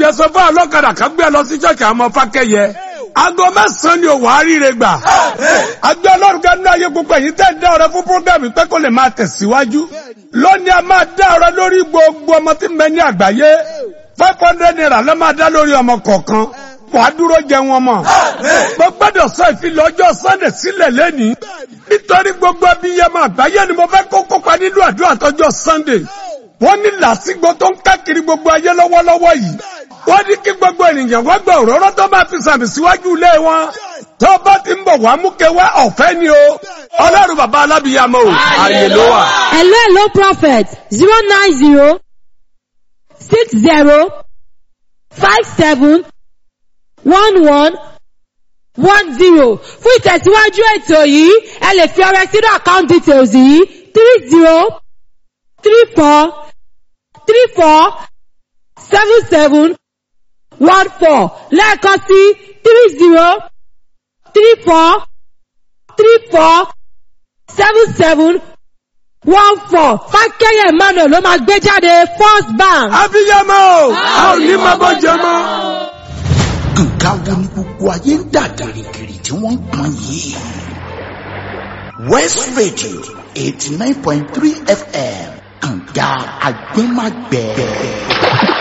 gbé sọ fún ọlọ́kadà kan gbé lọ sí ṣọ́ọ̀ṣì àmọ́ fákẹ́yẹ aago mẹ́sàn-án ni òwò àríire gbà àjọ ọlọ́run kan ní ayé gbogbo èyí tẹ́ ń dá ọrẹ fún púrógírámù pé kó lè máa tẹ̀síwájú lónìí a máa dá ọrẹ lórí gbogbo ọmọ tí ń bẹ ní àgbáyé five hundred naira ló máa dá lórí ọmọ kọ̀ọ̀kan wàá dúró jẹ wọn mọ. mo gbọ́dọ̀ sọ ìfilọ̀ ọjọ́ sunday sílẹ̀ lẹ́nìí nítorí gbogbo abiyamọ àgbáyé ni mo fẹ́ kó kópa nínú àdúrà tọjọ́ sunday wọ́n ní làásìgbò tó ń káàkiri gbogbo ayé lọ́wọ́lọ́wọ́ yìí wọ́n ní kí gbogbo ènìyàn wọ́n gba òróró tó máa fi sàmì síwájú ilé wọn tó bá ti ń bọ̀ wá mú kẹwàá ọ̀fẹ́ ni o ọlọ́run bàbá alábìyamọ o ààyè ló wà. hello hello prophet zero nine zero six zero five seven one one one zero fún ìtẹ̀síwájú ètò yìí ẹ lè fi ọrẹ sínú account details yìí three zero three four three four seven seven one four lẹ́ẹ̀kan sí three zero three four three four seven seven one four fákẹ́yẹ̀ emmanuel ló máa gbé jáde first bank. abiyamọ o a ò ní máa bọ́ jẹ mọ́. nǹkan wo ni gbogbo ayé ń dà gìrìgìrì tí wọ́n ń pọn yìí. west radio eighty nine point three fm kànga agbẹ́magbẹ́.